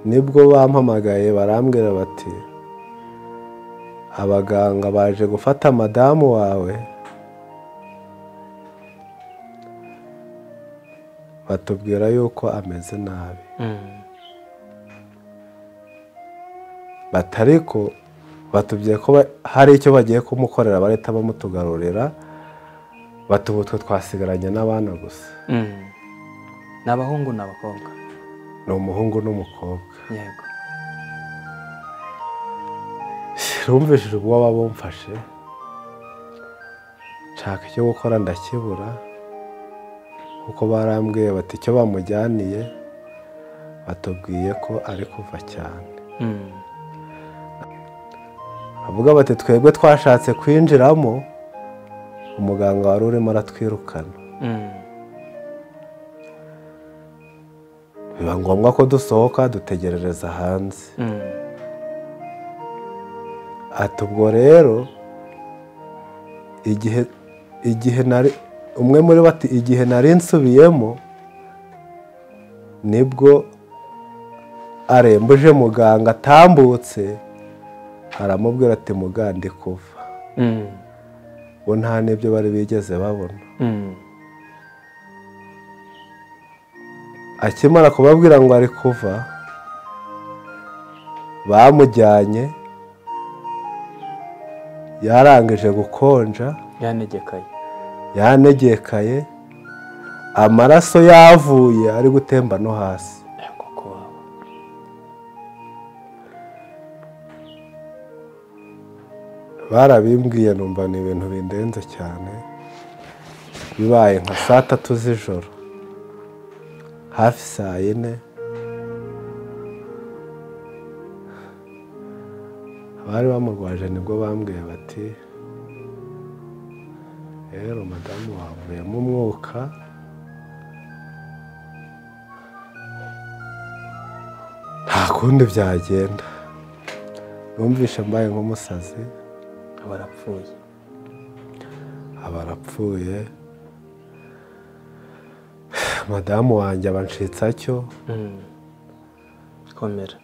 nibwo bampamagaye barambwira bati abaganga baje gufata madamu wawe batubwira yuko ameze nabi batari ko batubwiye ko hari icyo bagiye kumukorera barahita bamutugarurira batubutwe twasigaranye n'abana gusa ni abahungu n'abakobwa ni umuhungu n'umukobwa yego rumvishije ubwoba bumfashe nshaka icyo gukora ndakibura kuko barambwiye bati icyo bamujyaniye batubwiye ko ari kuva cyane bavuga bati twebwe twashatse kwinjiramo umuganga wari urimo aratwirukana biba ngombwa ko dusohoka dutegerereza hanze ati ubwo rero igihe igihe nari umwe muri bo ati igihe nari nsubiyemo nibwo arembuje muganga atambutse aramubwira ati mugande kuva bo nta n'ibyo bari bigeze babona akimara kubabwira ngo ari kuva bamujyanye yarangije gukonja yanegekaye yanegekaye amaraso yavuye ari gutemba no hasi yego ku wawe barabimbwiye numva ni ibintu bindenze cyane bibaye nka saa tatu z'ijoro hafi saa yine abari bamurwaje nibwo bambwiye bati rero madamu wavuyemo umwuka nta kundi byagenda numvishe mbaye nk'umusazi barapfuye abarapfuye madamu wanjye abanshitsa cyo komera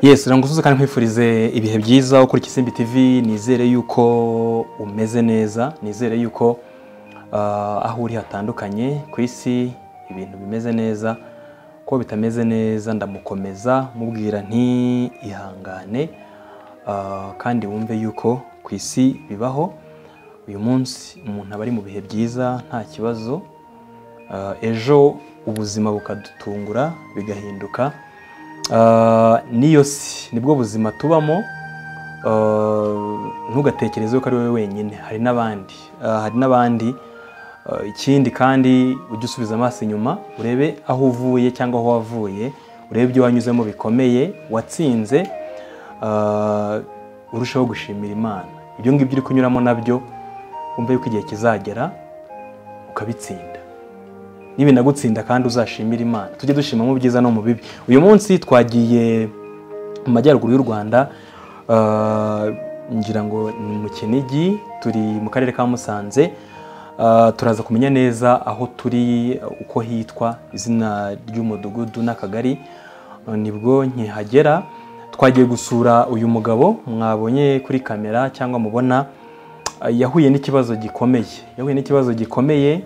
yesu uramutse kandi nkwifurize ibihe byiza ukora ikisimbi tv nizere yuko umeze neza nizere yuko ah, aho uri hatandukanye ku isi ibintu bimeze neza ko bitameze neza ndamukomeza mubwira nti ihangane ah, kandi wumve yuko ku isi bibaho uyu munsi umuntu aba ari mu bihe byiza nta kibazo Ah, ejo ubuzima bukadutungura bigahinduka Ah, niyo si nibwo buzima tubamo Ah, ntugatekereze ko ari wowe wenyine hari n'abandi Ah, hari n'abandi Ah, ikindi kandi ujye usubiza amaso inyuma urebe aho uvuye cyangwa aho wavuye urebe ibyo wanyuzemo bikomeye watsinze Ah, urushaho gushimira imana ibyo ngibyo uri kunyuramo nabyo wumve yuko igihe kizagera ukabitsinda nibinagutsinda kandi uzashimira imana tujye dushima mu byiza no mu bibi uyu munsi twagiye mu majyaruguru y'u rwanda ah, ngira ngo ni mu kinigi turi mu karere ka musanze Ah, turaza kumenya neza aho turi uko hitwa izina ry'umudugudu n'akagari Ah, nibwo nkihagera twagiye gusura uyu mugabo mwabonye kuri kamera cyangwa mubona Ah, yahuye n'ikibazo gikomeye yahuye n'ikibazo gikomeye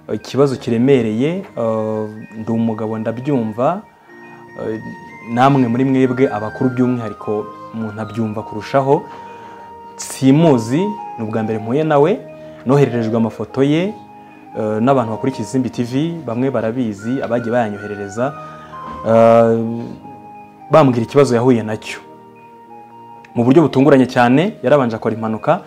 ah, ikibazo kiremereye ah, ndi umugabo ndabyumva ah, namwe muri mwebwe abakuru by'umwihariko umuntu abyumva kurushaho simuzi ni ubwa mbere mpuye nawe nohererejwe amafoto ye ah, n'abantu bakurikiza izimbi tv bamwe barabizi abagiye bayanyoherereza ah, bambwira ikibazo yahuye nacyo mu buryo butunguranye cyane yarabanje akora impanuka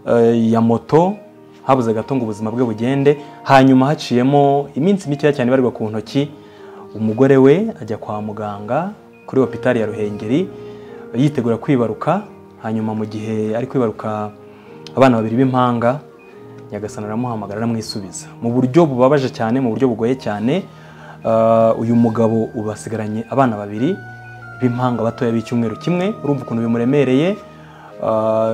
eh, ya moto habuze gato ngo ubuzima bwe bugende hanyuma haciyemo iminsi mikeya cyane ibarirwa ku ntoki umugore we ajya kwa muganga kuri hopitari ya ruhengeri yitegura kwibaruka hanyuma mu gihe ari kwibaruka abana babiri b'impanga nyagasana aramuhamagara aramwisubiza mu buryo bubabaje cyane mu buryo bugoye cyane eh, uyu mugabo ubu asigaranye abana babiri b'impanga batoya b'icyumweru kimwe urumva ukuntu bimuremereye Ah,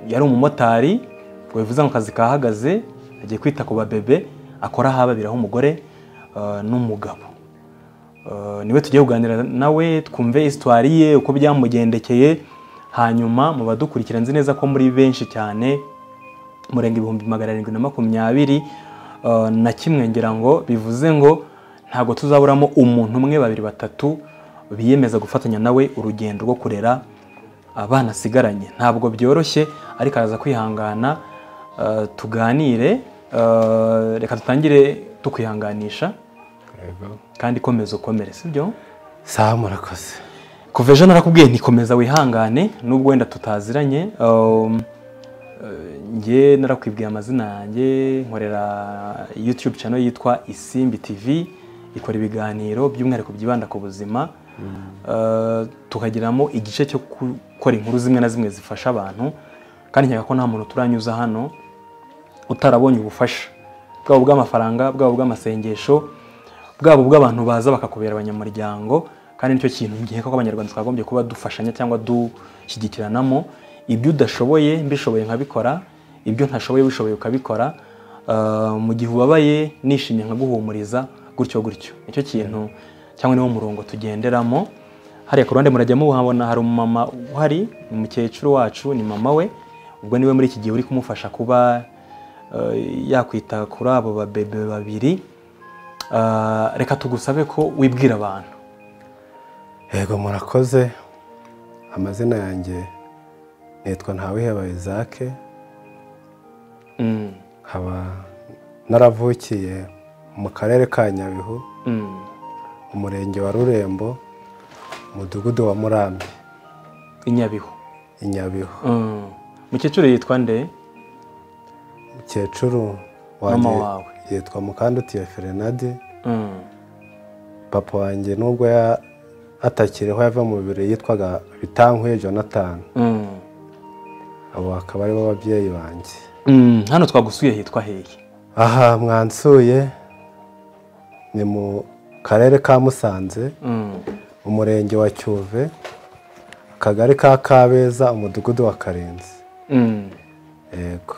yari umumotari ngo bivuze ngo akazi kahagaze agiye kwita ku babebe akora aho ababiraho umugore ah, n'umugabo Ah, niwe tugiye kuganira nawe twumve histoire ye uko byamugendekeye hanyuma mu badukurikira nzi neza ko muri benshi cyane murenga ibihumbi magana arindwi na makumyabiri uh, na kimwe ngira ngo bivuze ngo ntabwo tuzaburamo umuntu umwe babiri batatu biyemeza gufatanya nawe urugendo rwo kurera abana asigaranye ntabwo byoroshye ariko araza kwihangana uh, tuganire uh, reka dutangire tukwihanganisha Yego. kandi komeza ukomere sibyo sawa murakoze kuva ejo narakubwiye ntikomeza wihangane nubwo wenda tutaziranye um, eh, njye narakwibwiye amazina yanjye nkorera youtube channel yitwa isimbi tv ikora ibiganiro by'umwihariko byibanda ku buzima Eh, tukagiramo igice cyo gukora inkuru zimwe na zimwe zifasha abantu kandi nkeka ko nta muntu turanyuza hano utarabonye ubufasha bwaba ubw'amafaranga bwaba ubw'amasengesho bwaba ubw'abantu baza bakakubera abanyamuryango kandi nicyo kintu nkeka ko abanyarwanda twakagombye kuba dufashanya cyangwa dushyigikiranamo ibyo udashoboye mbishoboye nkabikora ibyo ntashoboye ubishoboye ukabikora Ah, mu gihe ubabaye nishimye nkaguhumuriza gutyo gutyo nicyo kintu cyangwa niwo murongo tugenderamo hariya ku ruhande murajya muhabona hari umumama uhari ni umukecuru wacu ni mama we ubwo niwe muri iki gihe uri kumufasha kuba ah, yakwita kuri abo babebe babiri Ah, reka tugusabe ko wibwira abantu yego murakoze amazina yanjye nitwa ntawiheba isaac Mm, nkaba naravukiye mu karere ka nyabihu mm, umurenge wa rurembo umudugudu wa murambi i nyabihu i nyabihu Mm. mukecuru yitwa nde umukecuru Mama wanjye wawe. yitwa mukandutiye ferenadi Mm, papa wanjye nubwo ya- atakiriho yava mu bibiri yitwaga bitankuye jonathan mm, abo akaba aribo babyeyi banjye mm. hano twagusuye hitwa hehe aha mwansuye ni mu karere ka musanze Mm, umurenge wa cyuve akagari ka kabeza umudugudu wa karenzi mm. yego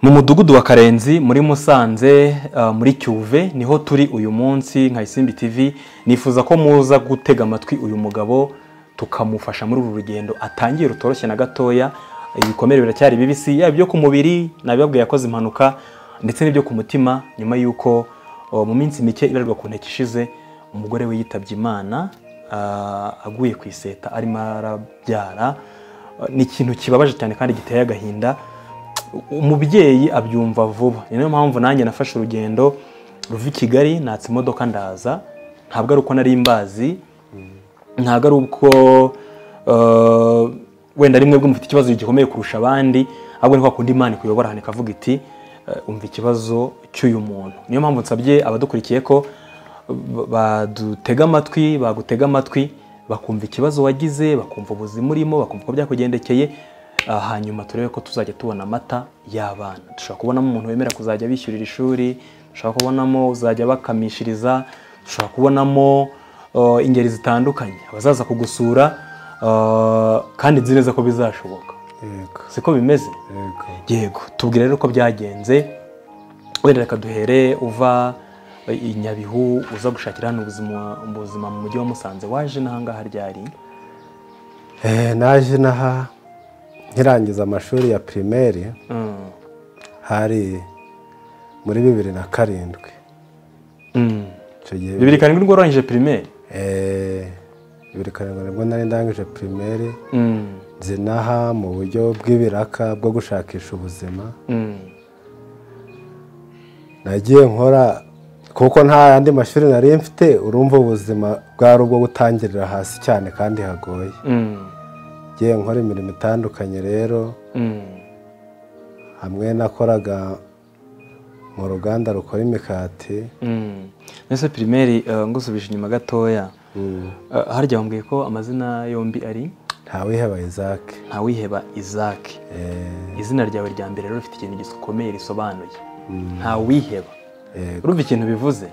mu mudugudu wa karenzi muri musanze ah, muri cyuve niho turi uyu munsi nka isimbi tv nifuza ko muza gutega amatwi uyu mugabo tukamufasha muri uru rugendo atangiye rutoroshye na gatoya ibikomere biracyari bibisi yaba ibyo ku mubiri nabibabwiye yakoze impanuka ndetse n'ibyo ku mutima nyuma y'uko oh, mu minsi mike ibarirwa ku nteko ishize umugore we yitabye imana ah, aguye ku iseta arimo arabyara Ah, ni ikintu kibabaje cyane kandi giteye agahinda umubyeyi abyumva vuba ni nayo mpamvu nanjye nafashe urugendo ruva i kigali natse imodoka ndaza ntabwo ari uko nari mbazi ntabwo ari uko eh, wenda rimwe bwe mufite ikibazo gikomeye kurusha abandi ahubwo ni kwa kundi imana ikuyobora hano ikavuga iti eh, umva ikibazo cy'uyu muntu niyo mpamvu nsabye abadukurikiye ko ba- badutega amatwi bagutega amatwi bakumva ikibazo wagize bakumva ubuzima urimo bakumva uko byakugendekeye ah, hanyuma turebe ko tuzajya tubona amata y'abana dushobora kubonamo umuntu wemera kuzajya bishyurira ishuri dushobora kubonamo uzajya bakamishiriza dushobora kubonamo eh, ingeri zitandukanye abazaza kugusura eh, kandi nzi neza ko bizashoboka yego siko bimeze yego yego tubwire rero uko byagenze wenda reka duhere uva e, i nyabihu uza gushakira hano ubuzima ubuzima mu mujyi wa musanze waje n'ahangaha ryari Eh, naje naha nkirangiza amashuri ya primaire Mm. hari muri bibiri na karindwi Mm. icyo gihe bibiri karindwi nibwo warangije primaire Eh, bibiri karindwi nibwo nari ndangije primaire Mm. zinaha mu buryo bw'ibiraka bwo gushakisha ubuzima Mm. nagiye nkora kuko nta yandi mashuri nari mfite urumva ubuzima bwari ubwo gutangirira hasi cyane kandi hagoye Mm. ngiye nkora imirimo itandukanye rero Mm. hamwe nakoraga mu ruganda rukora imikati Mm. mbese primaire eh, ngusubije inyuma gatoya Mm. Eh, harya wambwiye ko amazina yombi ari ntawiheba isaac ntawiheba isaac Eh, izina ryawe rya mbere rero rifite ikintu gikomeye risobanuye ntawiheba Yego. urumva ikintu bivuze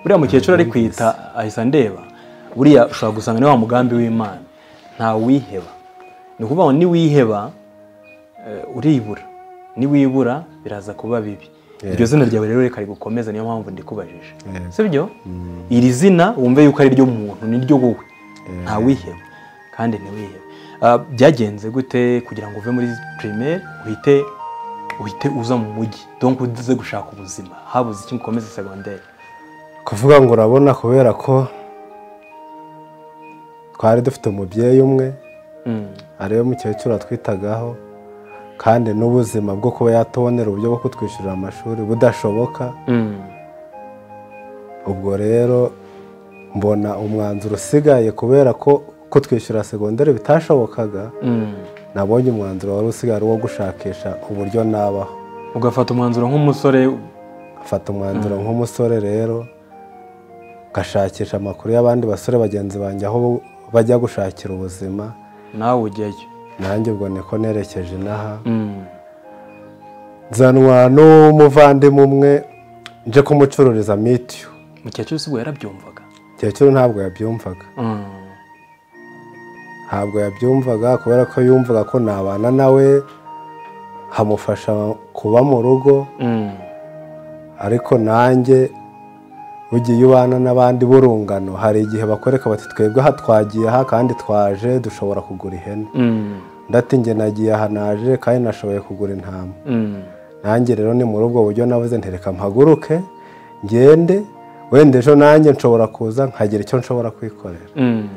buriya mukecuru ari kwita ahise andeba buriya ushobora gusanga ni wa mugambi w'imana ntawiheba ni ukuvuga ngo niwiheba eh, uribura niwibura biraza kuba bibi iryo zina ryawe rero reka rigukomeze niyo mpamvu ndikubajije Yego. sibyo iri zina wumve yuko ari ryo muntu ni ryo wowe ntawiheba kandi ntiwihebe Ah, byagenze gute kugira ngo uve muri primaire uhite uhite uza mu mujyi donc uze gushaka ubuzima habuze iki ngo ukomeze secondaire kuvuga ngo urabona kubera ko twari dufite umubyeyi umwe Mm, ariwe mukecuru atwitagaho kandi n'ubuzima bwo kuba yatubonera uburyo bwo kutwishyurira amashuri budashoboka mm, ubwo rero mbona umwanzuro usigaye kubera ko kutwishyura segonderi bitashobokaga mm. nabonye umwanzuro wari usigaye ari uwo gushakisha uburyo nabaho ugafata umwanzuro nk'umusore mfata umwanzuro nk'umusore rero ngashakisha amakuru y'abandi basore bagenzi banjye aho bajya gushakira ubuzima nawe ujyayo nanjye ubwo niko nerekeje inaha Mm, nzanwa n'umuvandimwe umwe nje kumucururiza mitiyu mukecuru si bwo yarabyumvaga kecuru ntabwo yabyumvaga Mm, ntabwo yabyumvaga kubera ko yumvaga ko nabana nawe hamufasha kuba mu rugo mm, ariko nanjye ugiye ubana n'abandi b'urungano hari igihe bakwereka bati twebwe aha twagiye aha kandi twaje dushobora kugura ihene mm, ndati njye nagiye aha naje kandi nashoboye kugura intama mm, nanjye rero ni muri ubwo buryo navuze ntereka mpaguruke ngende wenda ejo nanjye nshobora kuza nkagira icyo nshobora kwikorera mm,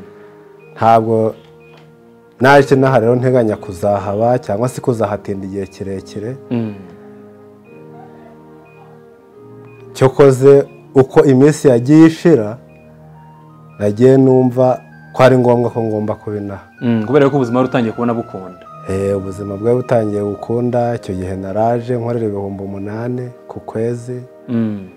ntabwo naje n'aha rero nteganya kuzahaba cyangwa se kuzahatinda igihe kirekire mm, cyokoze uko iminsi yagiye ishira nagiye numva ko ari ngombwa ko ngomba kubinaha mm. kubera ko ubuzima wari utangiye kubona bukunda Eh, ubuzima bwari butangiye gukunda icyo gihe naraje nkorera ibihumbi umunani ku kwezi Mm,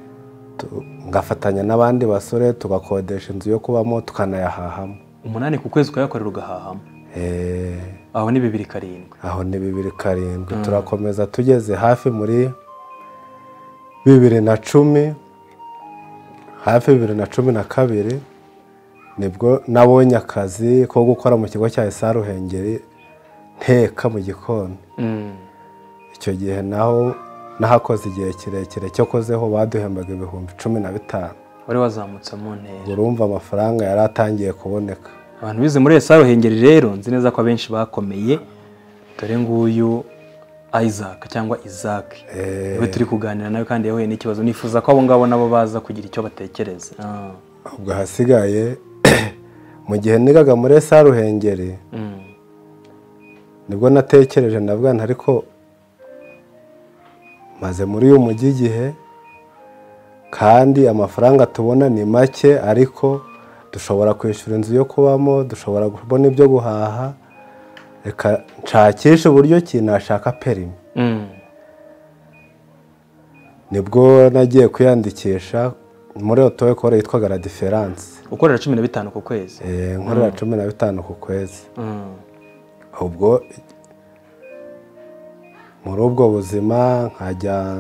tu- ngafatanya n'abandi basore tugakodesha inzu yo kubamo tukanayahahamo umunani ku kwezi ukayakorera ugahahamo Eh, aho ni bibiri karindwi aho ni bibiri karindwi turakomeza tugeze hafi muri bibiri na cumi hafi bibiri na cumi na kabiri nibwo nabonye akazi ko gukora mu kigo cya Esa Ruhengeri nteka mu gikoni Mm, icyo gihe naho nahakoze igihe kirekire cyo kozeho baduhembaga ibihumbi cumi na bitanu wari wazamutse mu ntera urumva amafaranga yari atangiye kuboneka abantu bize muri esa ruhengeri rero nzi neza ko abenshi bakomeye dore nguyu isaac cyangwa isaac Eh. niwe turi kuganira nawe kandi yahuye n'ikibazo nifuza ko abo ngabo nabo baza kugira icyo batekereza Ah, ubwo ahasigaye mu gihe nigaga muri Esa Ruhengeri mm, nibwo natekereje ndavuga nti ariko maze muri uyu mujyi igihe kandi amafaranga tubona ni make ariko dushobora kwishyura inzu yo kubamo dushobora kubona ibyo guhaha reka nshakisha uburyo ki nashaka perimi nibwo nagiye kwiyandikisha muri otoyikoro yitwaga la diferanse ukorera cumi na bitanu ku kwezi Eh, nkorera cumi na bitanu ku kwezi ubwo muri ubwo buzima nkajya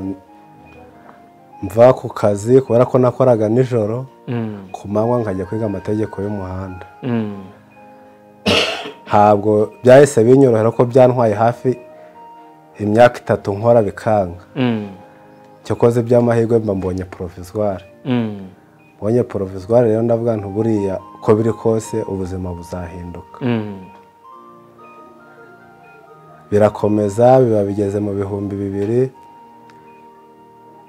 mva ku kazi kubera ko nakoraga nijoro Mm, ku manywa nkajya kwiga amategeko y'umuhanda mm, ntabwo byahise binyorohera ko byantwaye hafi imyaka itatu nkora bikanga mm, cyakoze by'amahirwe mba mbonye porovizwari mm, mbonye porovizwari rero ndavuga nti buriya uko biri kose ubuzima buzahinduka mm, birakomeza biba bigeze mu bihumbi bibiri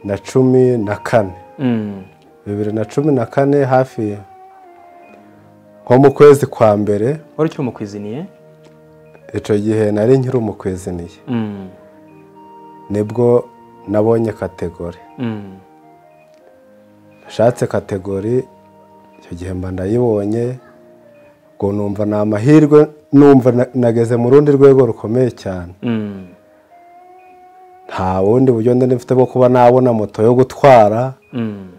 na cumi na kane mm, bibiri na cumi na kane hafi nko mu kwezi kwa mbere wari ukiri umukwiziniye icyo gihe nari nkiri umukweziniye Mm, nibwo nabonye kategori mm, nashatse kategori icyo gihe mba ndayibonye ngo numva ni amahirwe numva na- nageze mu rundi rwego rukomeye cyane mm, nta bundi buryo ndi mfite bwo kuba nabona moto yo gutwara mm,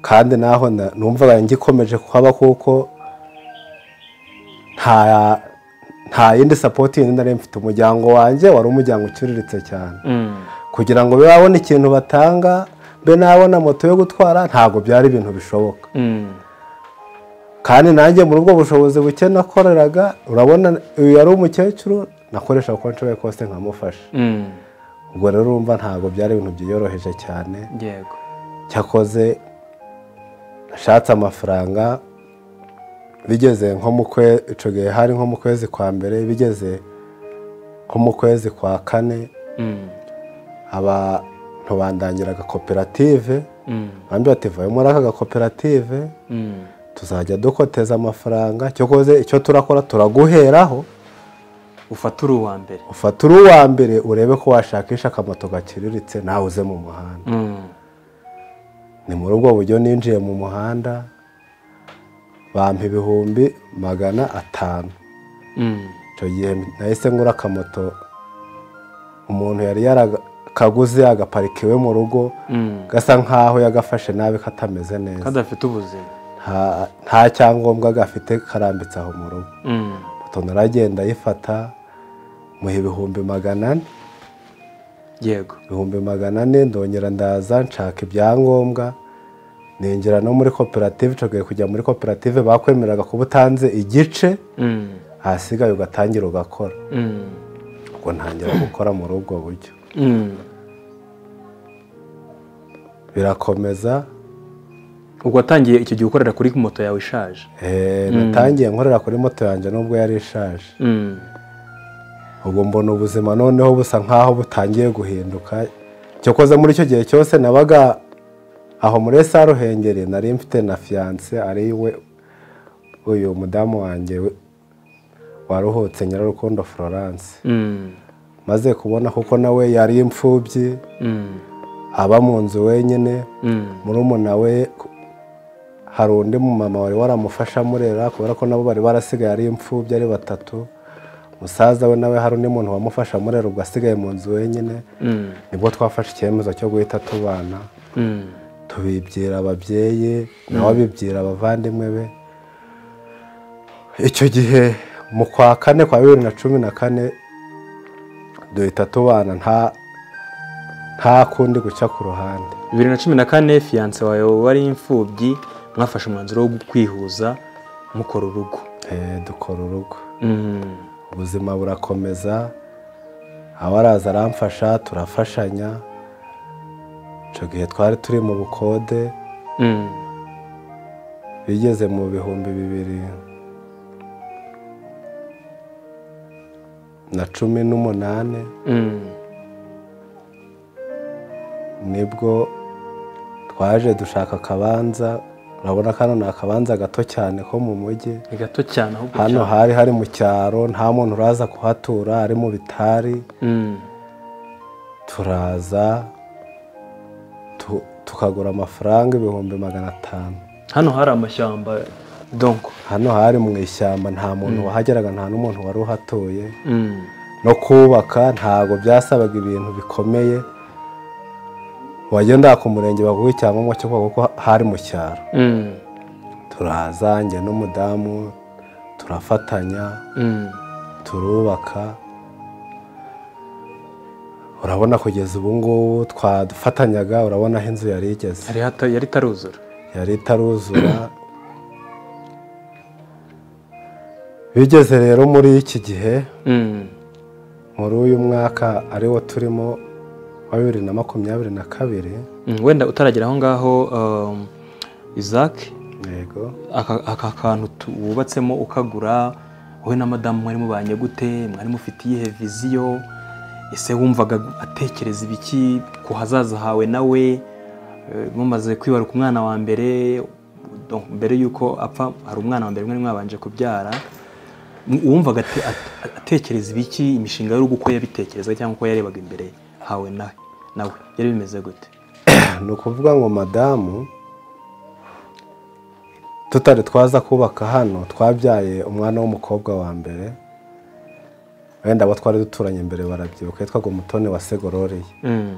kandi naho na- numvaga ngikomeje kuhaba kuko nta nta yindi sapoti yindi nari mfite umuryango wanjye wari umuryango uciriritse cyane mm, kugira ngo babe babone ikintu batanga be nabona moto yo gutwara ntabwo byari ibintu bishoboka mm, kandi nanjye muri ubwo bushobozi buke nakoreraga urabona uyu yari umukecuru nakoresha uko nshoboye kose nkamufasha mm, ubwo rero urumva ntabwo byari ibintu byiyoroheje cyane yego cyakoze ashatse amafaranga bigeze nko mu kwe- ico gihe hari nko mu kwezi kwa mbere bigeze nko mu kwezi kwa kane Mm, abantu bandangira agakoperative mm, bambwira bati vayo muri aka gakoperative mm, tuzajya dukoteza amafaranga cyakoze icyo turakora turaguheraho ufata uri uwa mbere ufata uri uwa mbere urebe ko washakisha akamoto gaciriritse nawe uze mu muhanda Mm, ni muri ubwo buryo ninjiye mu muhanda bampa ibihumbi magana atanu mm, icyo gihe nahise ngura akamoto umuntu yari yarakaguze agaparikiwe mu rugo mm, gasa nk'aho yagafashe nabi katameze neza kadafite ubuzima Nta- nta cyangombwa gafite karambitse aho mu rugo Mm, moto naragenda ayifata muha ibihumbi magana ane yego ibihumbi magana ane ndongera ndaza nshaka ibyangombwa ninjira no muri koperative nshoboye kujya muri koperative bakwemeraga kuba utanze igice Mm, ahasigaye ugatangira ugakora mm, ubwo ntangira gukora muri ubwo buryo mm. birakomeza ubwo watangiye icyo gihe ukorera kuri moto yawe ishaje Eh, natangiye nkorera kuri moto yanjye nubwo yari ishaje Mm, ubwo mbona ubuzima noneho busa nk'aho butangiye guhinduka cyakoze muri icyo gihe cyose nabaga aho muri esa ruhengeri nari mfite na fiyanse ari we uyu mudamu wanjye we- waruhutse nyirarukundo florence mm, maze kubona kuko nawe yari imfubyi mm, aba mu nzu wenyine mm. murumuna we hari undi mumama wari waramufasha amurera kubera ko nabo bari barasigaye ari imfubyi ari batatu musaza we nawe hari undi muntu wamufasha amurera ubwo asigaye mu nzu wenyine Mm, nibwo twafashe icyemezo cyo guhita tubana mm, tubibwira ababyeyi nawe abibwira abavandimwe be icyo gihe mu kwa kane kwa bibiri na cumi na kane duhita tubana nta nta kundi guca ku ruhande bibiri na cumi na kane fiyanse wawe wari imfubyi mwafashe umwanzuro wo kwihuza mukora urugo Eh, dukora urugo Mm, ubuzima burakomeza aho araza aramfasha turafashanya icyo gihe twari turi mu bukode mm, bigeze mu bihumbi bibiri na cumi n'umunani mm, nibwo twaje dushaka akabanza urabona ko hano ni akabanza gato cyane ko mu mujyi ni gato cyane ahubwo hano cyane. hari hari mu cyaro nta muntu uraza kuhatura ari mu bitari Mm, turaza tu- tukagura amafaranga ibihumbi magana atanu hano hari amashyamba donko hano hari mu ishyamba nta muntu wahageraga nta n'umuntu wari uhatuye no kubaka ntabwo byasabaga ibintu bikomeye wagenda ku murenge baguha icyangombwa cyo kubaka kuko hari mu cyaro turaza njye n'umudamu turafatanya turubaka urabona kugeza ubu ngubu twafatanyaga urabona aho inzu yari igeze Yari hata- yari itaruzura yari itaruzura bigeze rero muri iki gihe Mm. muri uyu mwaka ariwo turimo wa bibiri na makumyabiri na kabiri Mm, wenda utaragera aho ngaho um, isaac yego aka aka kantu tu- wubatsemo ukagura wowe na madamu mwari mubanye gute mwari mufite iyihe viziyo ese wumvaga atekereza ibiki ku hazaza hawe nawe Eh, mumaze kwibaruka umwana wa mbere donc mbere y'uko apfa hari umwana wa mbere mwari mwabanje kubyara M- wumvaga ate- at- atekereza ibiki imishinga y'urugo uko yabitekerezaga cyangwa uko yarebaga imbere hawe nawe nawe yari bimeze gute ni ukuvuga ngo madamu tutari twaza kubaka hano twabyaye umwana w'umukobwa wa mbere wenda abo twari duturanye mbere barabyibuka yitwaga umutoni wa segororiye Mm.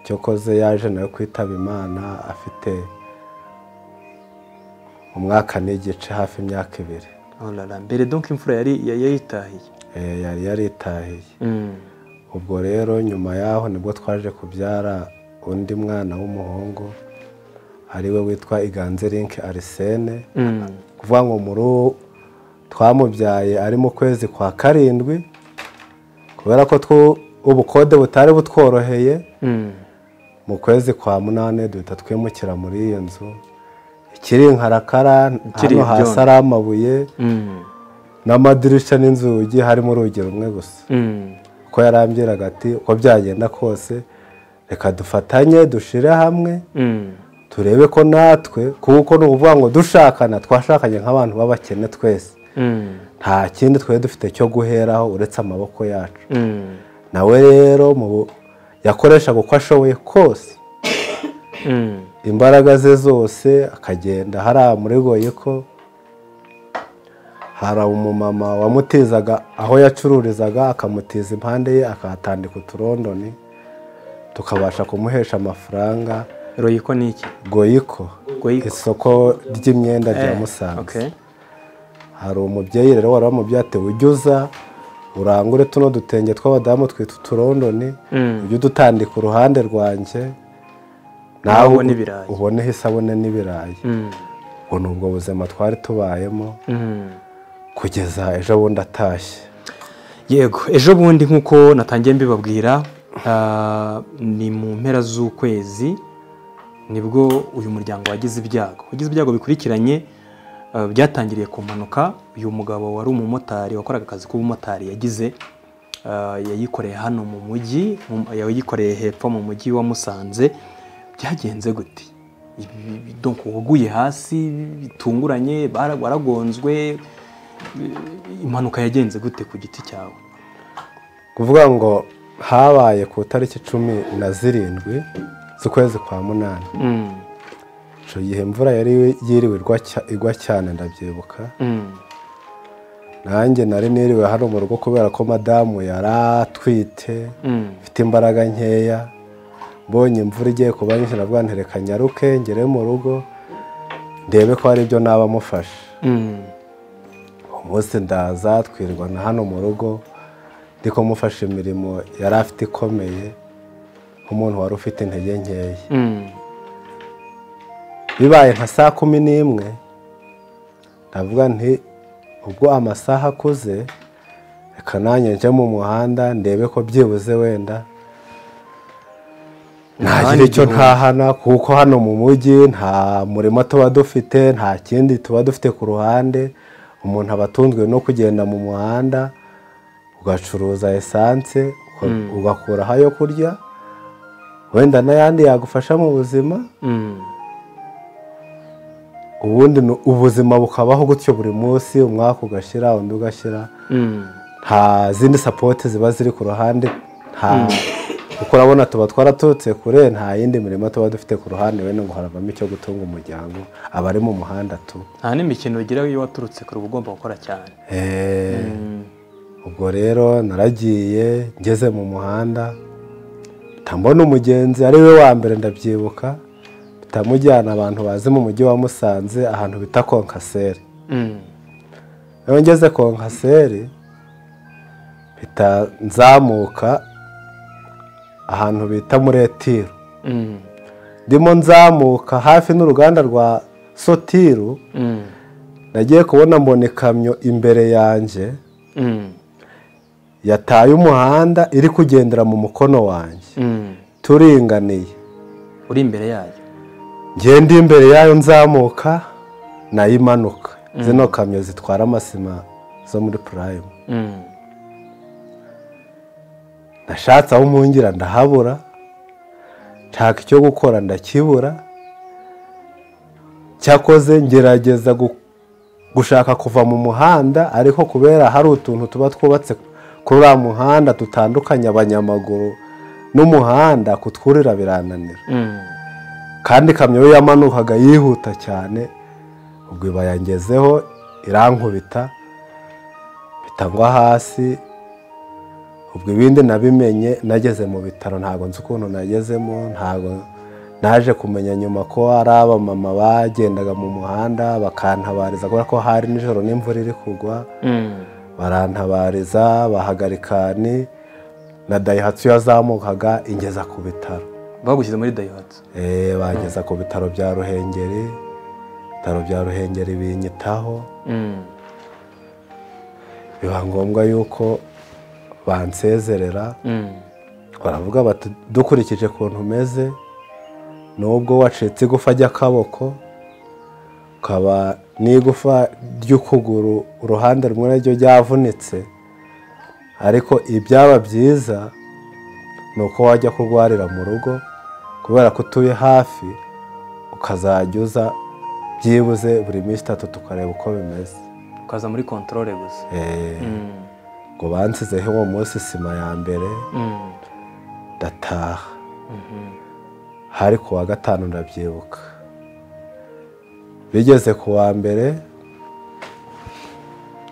cyokoze yaje nawe kwitaba imana afite umwaka n'igice hafi imyaka ibiri Oh la la, mbere donc imfura yari yayitahiye Eh, yari yaritahiye Mm. ubwo rero nyuma yaho nibwo twaje kubyara undi mwana w'umuhungu ariwe witwa iganzerinke arisene Mm. kuvuga ngo muri twamubyaye ari mu kwezi kwa karindwi kubera ko two- ubukode butari butworoheye Mm. mu kwezi kwa munani duhita twimukira muri iyo nzu ikiri inkarakara Ikiri hano hasi ibyondo. ari amabuye Mm. n'amadirishya n'inzugi harimo urugi rumwe gusa Mm. kuko yarambwiraga ati uko byagenda kose reka dufatanye dushire hamwe Mm. turebe ko natwe kuko ni ukuvuga ngo dushakana twashakanye nk'abantu b'abakene twese Mm. nta kindi twari dufite cyo guheraho uretse amaboko yacu Mm. nawe rero mu bu- yakoreshaga uko ashoboye kose Mm. imbaraga ze zose akagenda hariya muri goyiko hari umumama wamutizaga aho yacururizaga akamutiza impande ye akahatandika uturondoni tukabasha kumuhesha amafaranga Royiko ni iki? goyiko Goyiko. isoko ry'imyenda rya Eh, musanze Okay. hari umubyeyi rero wari wamubyeyi ati ujye uza urangure tuno dutenge tw'abadamu twita uturondoni Mm. ujye udutandika uruhande rwanjye Nawe ubone ibirayi. uboneho isabune n'ibirayi Mm. ubu ni ubwo buzima twari tubayemo Mm. kugeza ejo bundi atashye yego ejo bundi nk'uko natangiye mbibabwira ah, ni mu mpera z'ukwezi nibwo uyu muryango wagize ibyago wagize ibyago bikurikiranye ah, byatangiriye ku mpanuka uyu mugabo wari umumotari wakoraga akazi k'ubumotari yagize ah, yayikoreye hano mu mujyi mu- yayikoreye hepfo mu mujyi wa musanze byagenze gute Ibi- ibi- ibi- donc waguye hasi bitunguranye bara- waragonzwe impanuka yagenze gute ku giti cyawe kuvuga ngo habaye ku itariki cumi na zirindwi z'ukwezi kwa munani Mm, icyo gihe imvura yari yiriwe igwa cya- igwa cyane ndabyibuka mm, nanjye nari niriwe hano mu rugo kubera ko madamu yari atwite mm, mfite imbaraga nkeya mbonye imvura igiye kuba nyinshi ndavuga nti reka nyaruke ngere mu rugo ndebe ko hari ibyo naba mufashe mm, umunsi ndaza twirirwa na hano mu rugo ndi kumufasha imirimo yari afite ikomeye nk'umuntu wari ufite intege nkeya mm, bibaye nka saa kumi n'imwe ndavuga nti ubwo amasaha akuze reka nanjye njye mu muhanda ndebe ko byibuze wenda ntagira icyo ntahana kuko hano mu mujyi nta murimo tuba dufite nta kindi tuba dufite ku ruhande umuntu aba atunzwe no kugenda mu muhanda ugacuruza esanse uka- ugakuraho ayo kurya wenda n'ayandi yagufasha mu buzima mm, ubundi ni- ubuzima bukabaho gutyo buri munsi umwaka ugashyira undi ugashyira mm, nta zindi sapoti ziba ziri ku ruhande nta kuko urabona tuba twaraturutse kure nta yindi mirimo tuba dufite ku ruhande wenda ngo haravamo icyo gutunga umuryango abari mu muhanda tu nta n'imikino ugira iyo waturutse kure uba ugomba gukora cyane Eh, ubwo rero naragiye ngeze mu muhanda mpita mbona umugenzi ari we wa mbere ndabyibuka mpita mujyana abantu bazi mu mujyi wa musanze ahantu bita konkaseri Mm. iyo ngeze konkaseri mpita nzamuka ahantu bita muri etiru Mm. ndimo nzamuka hafi n'uruganda rwa sotiru Mm. nagiye kubona mbona ikamyo imbere yanjye Mm. yataye umuhanda iri kugendera mu mukono wanjye Mm. turinganiye uri imbere yayo ngenda imbere yayo nzamuka nayo imanuka zino kamyo zitwara amasima zo muri purayimu Mm. nashatse aho mpungira ndahabura nshaka icyo gukora ndakibura cyakoze ngerageza gu- gushaka kuva mu muhanda ariko kubera hari utuntu tuba twubatse kuri uriya muhanda dutandukanya abanyamaguru n'umuhanda kutwurira birananira Mm. kandi ikamyo yo yamanukaga yihuta cyane ubwo iba yangezeho irankubita mpita ngwa hasi ubwo ibindi nabimenye nageze mu bitaro ntabwo nzi ukuntu nagezemo ntabwo naje kumenya nyuma ko ari abamama bagendaga mu muhanda bakantabariza kubera ko hari nijoro n'imvura iri kugwa Mm. barantabariza bahagarika ni na dayihatsu yazamukaga ingeza ku bitaro bagushyize muri dayihatsu Eh, bageza ku bitaro bya ruhengeri ibitaro bya ruhengeri binyitaho Mm. biba ngombwa yuko bansezerera Mm. baravuga bati dukurikije ukuntu umeze nubwo wacitse igufa ry'akaboko ukaba n'igufa ry'ukuguru uruhande rumwe naryo ryavunitse ariko ibyaba byiza ni uko wajya kurwarira mu rugo kubera ko utuye hafi ukazajya uza byibuze buri minsi itatu tukareba uko bimeze ukaza muri kontorore gusa Eh, Mm. ngo bansizeho uwo munsi sima ya mbere Mm. ndataha Mhm. hari ku wa gatanu ndabyibuka bigeze ku wa mbere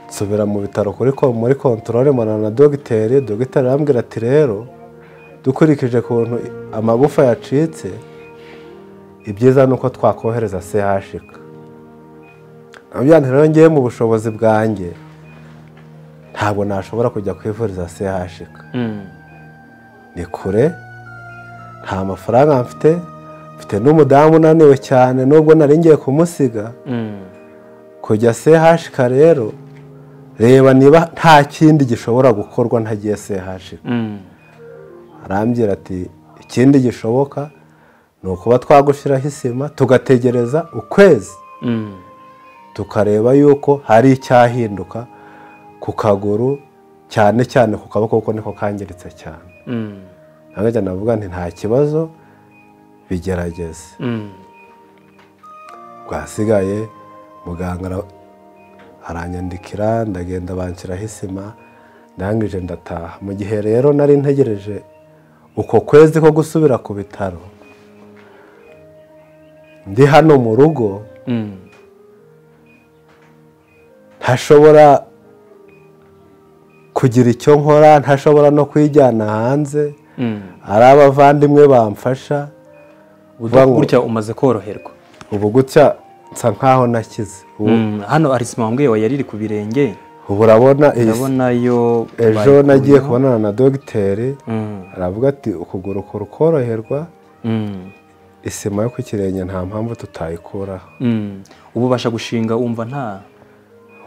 nsubira mu bitaro kuri ko- muri kontorore mbonana na dogiteri dogiteri arambwira ati rero dukurikije ukuntu i- amagufa yacitse ibyiza ni uko twakohereza chk nabyo rero ngewe mu bushobozi bwanjye ntabwo nashobora kujya kwivuriza chk Mm. ni kure nta mafaranga mfite mfite n'umudamu unaniwe cyane nubwo nari ngiye kumusiga Mm. kujya sehashika rero reba niba nta kindi gishobora gukorwa ntagiye sehashika Mm. arambwira ati ikindi gishoboka ni ukuba twagushyiraho isima tugategereza ukwezi Mm. tukareba yuko hari icyahinduka ku kaguru cyane cyane ku kaboko kuko niko kangiritse cyane Mm. ntabwo navuga nti nta kibazo bigerageze Mm. bwasigaye muganga ara- aranyandikira ndagenda banshyiraho isima ndangije ndataha mu gihe rero nari ntegereje uko kwezi ko gusubira ku bitaro ndi hano mu rugo Mm. ntashobora kugira icyo nkora ntashobora no kwijyana hanze Mm. ari abavandimwe bamfasha Vuga ngo- gutya umaze koroherwa ubu gutya nsa nkaho nakize ubu Mm, hano arisima wambwiye wa yari iri ku birenge ubu urabona iyi si- ndabona yo ejo bayikuyeho. nagiye kubonana na dogiteri Mm, aravuga ati ukuguru kurukoroherwa mm, isima yo ku kirenge nta mpamvu tutayikuraho mm. ubu ubasha gushinga wumva nta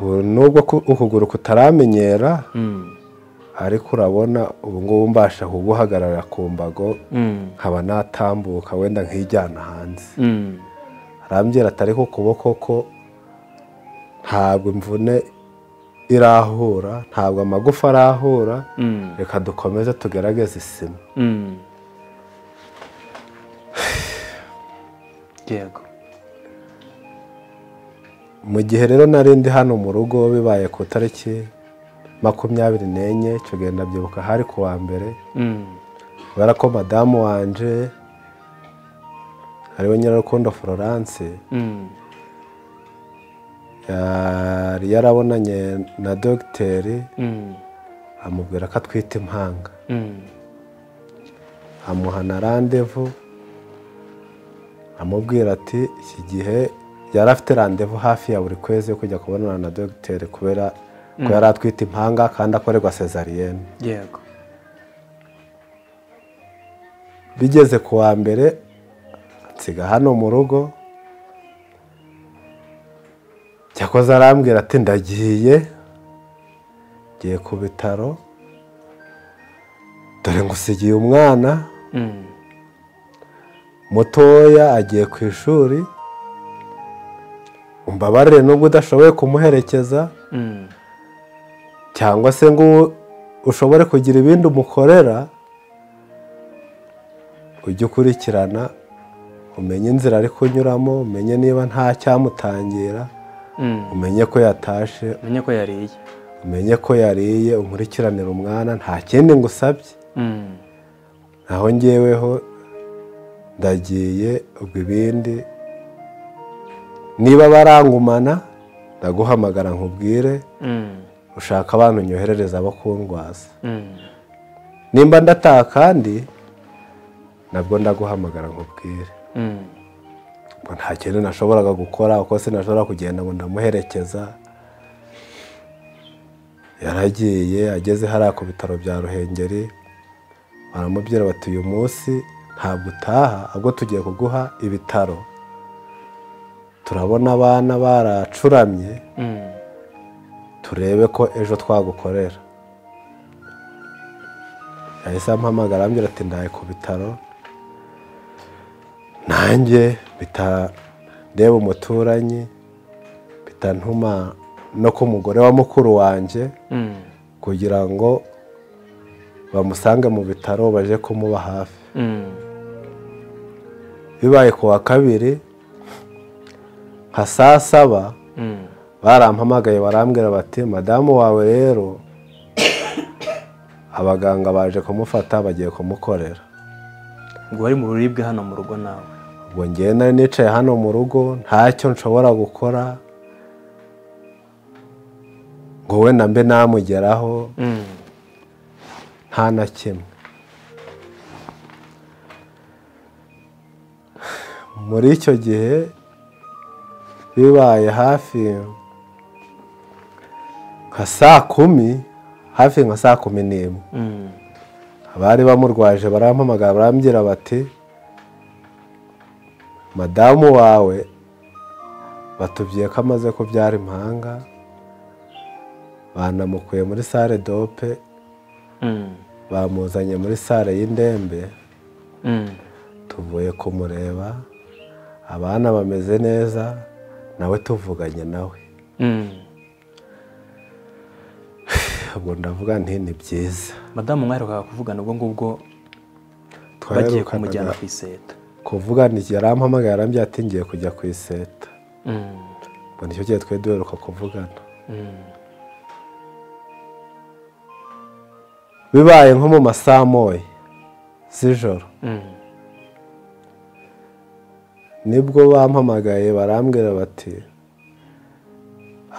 ubu nubwo ku- ukuguru kutaramenyera Mm, ariko urabona ubu ngubu mbasha kuguhagarara ku mbago mm, nkaba natambuka wenda nkijyana hanze mm, arambwira ati ariko ukuboko ko ntabwo imvune irahura ntabwo amagufa arahura mm, reka dukomeze tugerageze isima mm. yego mu gihe rero nari ndi hano mu rugo bibaye ku itariki makumyabiri n'enye icyo gihe ndabyibuka hari ku wa mbere Mm, kubera ko madamu wanje ariwe nyirarukundo florence Mm. yari yarabonanye na dogiteri Mm. amubwira ko atwite impanga Mm. amuha na randevu amubwira ati iki gihe yari afite randevu hafi ya buri kwezi yo kujya kubonana na dogiteri kubera ko yari atwite impanga kandi akorerwa sezariyene yego bigeze ku wa mbere nsiga hano mu rugo cyakoze arambwira ati ndagiye ngiye ku bitaro dore ngusigiye umwana Mm. mutoya agiye ku ishuri umbabarire nubwo udashoboye kumuherekeza Mm. cyangwa se ngo ushobore kugira ibindi umukorera ujye ukurikirana umenye inzira ari kunyuramo umenye niba nta cyamutangira Mm. umenye ko yatashe menye ko yariye umenye ko yariye umurikiranire umwana nta kindi ngusabye Mm. naho ngeweho ndagiye ubwo ibindi niba barangumana ndaguhamagara nkubwire Mm. ushaka abantu unyoherereza abo kundwaza Mm. nimba ndataha kandi nabwo ndaguhamagara nkubwire Mm. ngo nta kintu nashoboraga gukora uko sinashobora kugenda ngo ndamuherekeza yaragiye ageze hariya ku bitaro bya ruhengeri baramubwira bati uyu munsi ntabwo utaha ahubwo tugiye kuguha ibitaro turabona abana baracuramye Mm. turebe ko ejo twagukorera yahise ampamagara arambwira ati ndaye ku bitaro nanjye bitareba umuturanyi bitantuma no ku mugore wa mukuru wanjye Mm. kugira ngo bamusange mu bitaro baje kumuba hafi Mm. bibaye ku wa kabiri nka saa saba Mm. barampamagaye barambwira bati madamu wawe rero abaganga baje kumufata bagiye kumukorera ngo wari mu buribwe hano mu rugo nawe ubwo ngewe nari nicaye hano mu rugo ntacyo nshobora gukora ngo wenda mbe namugeraho Mm. nta na kimwe muri icyo gihe bibaye hafi nka saa kumi hafi nka saa kumi n'imwe Mm. abari bamurwaje barampamagara barambwira bati madamu wawe batubwiye ko amaze kubyara impanga banamukuye muri sale dope Mm. bamuzanye muri sale y'indembe Mm. tuvuye kumureba abana bameze neza nawe tuvuganye nawe Mm. ubwo ndavuga nti ni byiza madamu mwaherukaga kuvugana ubwo ngubwo bagiye kumujyana twaherukanaga ku iseta kuvugana yarampamagaye arambwira ati ngiye kujya ku iseta Mm. ubwo nicyo gihe twari duheruka kuvugana Mm. bibaye nko mu masaha moya z'ijoro Mm. nibwo bampamagaye barambwira bati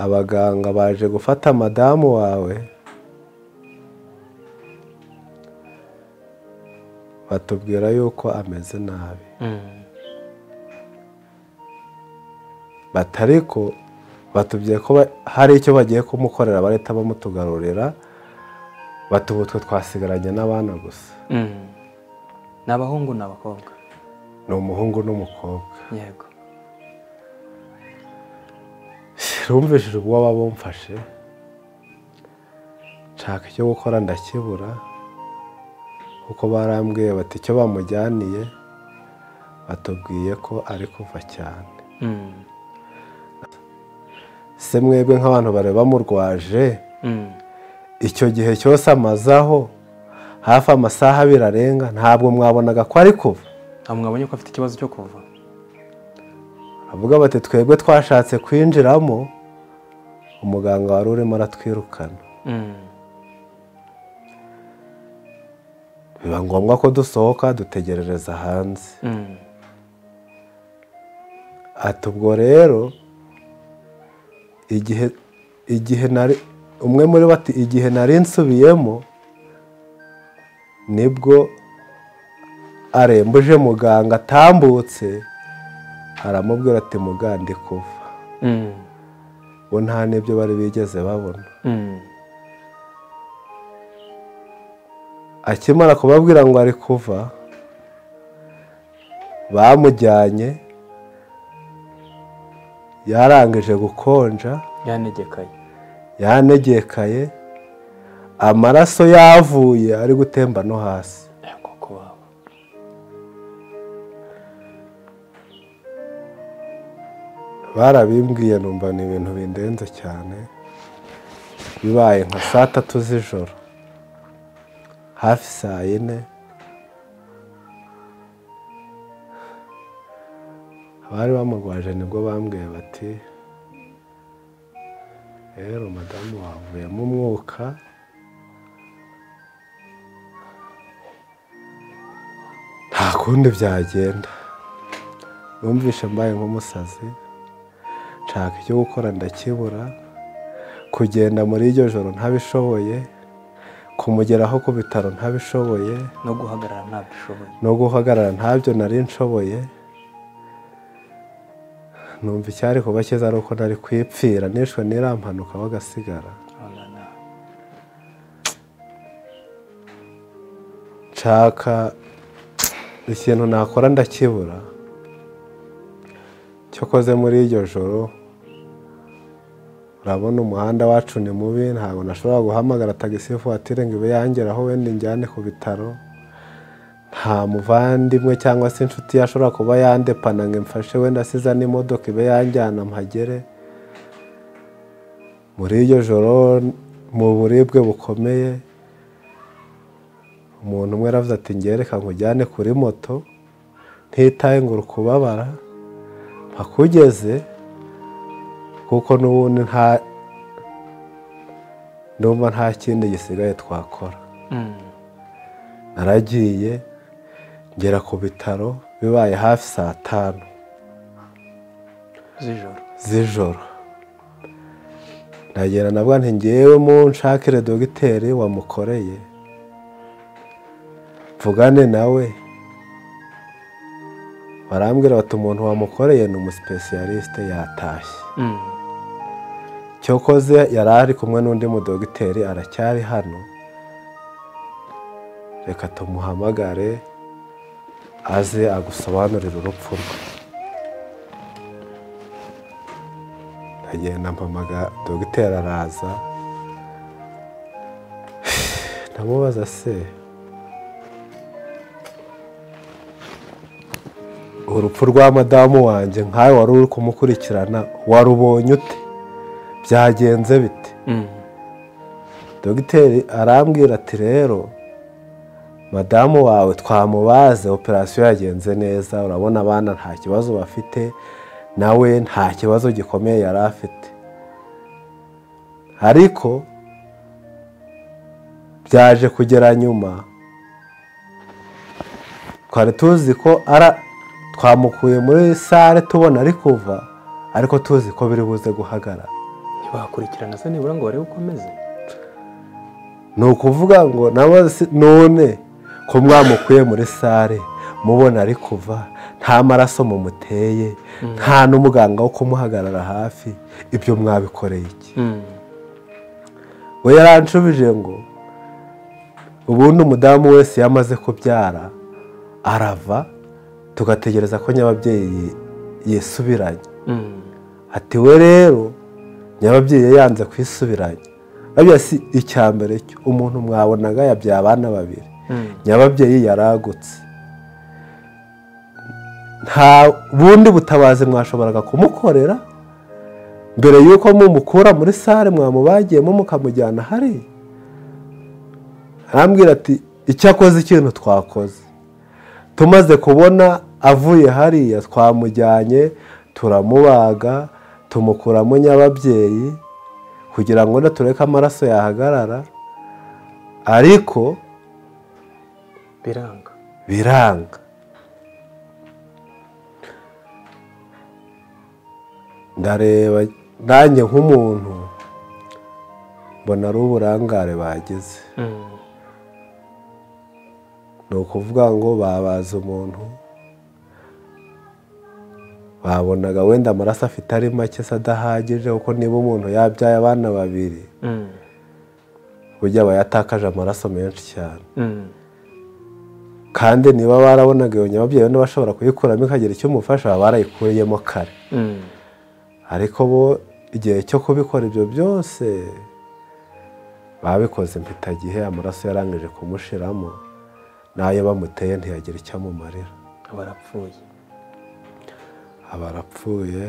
abaganga baje gufata madamu wawe batubwira yuko ameze nabi Mm. batari ko batubwiye ko ba- hari icyo bagiye kumukorera barahita bamutugarurira bati ubu twe twasigaranye n'abana gusa Mm. ni abahungu ni abakobwa ni umuhungu n'umukobwa yego rumvishije ubwoba bumfashe nshaka icyo gukora ndakibura kuko barambwiye bati icyo bamujyaniye batubwiye ko ari kuva cyane Mm. se mwebwe nk'abantu bari bamurwaje Mm. icyo gihe cyose amazaho hafi amasaha abiri arenga ntabwo mwabonaga ko ari kuva ntabwo mwabonye ko afite ikibazo cyo kuva avuga bati twebwe twashatse kwinjiramo umuganga wari urimo aratwirukana Mm. biba ngombwa ko dusohoka dutegerereza hanze Mm. ati ubwo rero igihe igihe nari umwe muri bo ati igihe nari nsubiyemo nibwo arembuje muganga atambutse aramubwira ati mugande kuva Mm. bo nta n'ibyo bari bigeze babona Mm. akimara kubabwira ngo ari kuva bamujyanye yarangije gukonja yanegekaye yanegekaye amaraso yavuye ari gutemba no hasi yego kubaho barabimbwiye numva ni ibintu bindenze cyane bibaye nka saa tatu z'ijoro hafi saa yine abari bamurwaje nibwo bambwiye bati rero madamu wavuyemo umwuka nta kundi byagenda numvishe mbaye nk'umusazi nshaka icyo gukora ndakibura kugenda muri iryo joro ntabishoboye kumugeraho ku bitaro ntabishoboye no guhagarara ntabwo ishoboye no guhagarara ntabyo nari nshoboye numva icyari kuba cyiza ari uko nari kwipfira nishwe nirampanuka bagasigara urabona nshaka ikintu nakora ndakibura cyo koze muri iryo joro urabona umuhanda wacu ni mubi ntabwo nashobora guhamagara tagisi vuwatire ngo ibe yangeraho wenda injyane ku bitaro nta muvandimwe cyangwa se inshuti yashobora kuba yandepana ngo imfashe wenda asiza n'imodoka ibe yanjyana mpagere muri iryo joro mu buribwe bukomeye umuntu umwe aravuze ati ngereka nkujyane kuri moto ntitaye ngo uri kubabara mpakugeze kuko n'ubundi nta ndumva nta kindi gisigaye twakora Mm. naragiye ngera ku bitaro bibaye hafi saa tanu z'ijoro z'ijoro ndagenda nabwo nti ngewemo nshakire dogiteri wamukoreye mvugane nawe barambwira bati umuntu wamukoreye ni umusipesiyalisite yatashye Mm. cyokoze yari ari kumwe n'undi mudogiteri aracyari hano reka tumuhamagare aze agusobanurire urupfu rwe ndagenda mpamaga dogiteri araza ndamubaza se urupfu rwa madamu wanjye nkawe wari uri kumukurikirana warubonye ute byagenze bite Mm. dogiteri arambwira ati rero madamu wawe twamubaze operasiyo yagenze neza urabona abana nta kibazo bafite nawe nta kibazo gikomeye yari afite ariko byaje kugera nyuma twari tuzi ko ara twamukuye muri sale tubona ari kuva ariko tuzi ko biri buze guhagarara ntibakurikirana se nibura ngo barebe uko ameze ni ukuvuga ngo nawe si- none ko mwamukuye muri sare mubona ari kuva nta maraso mumuteye nta n'umuganga wo kumuhagarara hafi ibyo mwabikoreye iki Mm. we yaranshubije ngo ubundi umudamu wese iyo amaze kubyara arava tugategereza ko nyababyeyi yisubiranye Mm. ati we rero nyababyeyi yanze kwisubiranya babya si icya mbere cyo umuntu mwabonaga yabyaye abana babiri Mm. nyababyeyi yaragutse nta bundi butabazi mwashoboraga kumukorera mbere y'uko mumukura muri sare mwamubagiyemo mukamujyana hariya arambwira ati icyo akoze ikintu twakoze tumaze kubona avuye hariya twamujyanye turamubaga tumukuramo nyababyeyi kugira ngo natureke amaraso yahagarara ariko biranga biranga ndareba nanjye nk'umuntu mbona ari uburangare bagize Mm. ni ukuvuga ngo babaza umuntu babonaga wenda amaraso afite ari make se adahagije kuko niba umuntu yabyaye abana babiri Mm. burya aba yatakaje amaraso menshi cyane Mm. kandi niba barabonaga iyo nyababyeyi wenda bashobora kuyikuramo ikagira icyo umufasha baba barayikuyemo kare Mm. ariko bo igihe cyo kubikora ibyo byose babikoze mpitagihe amaraso yarangije kumushiramo n'ayo bamuteye ntiyagira icyo amumarira barapfuye aba arapfuye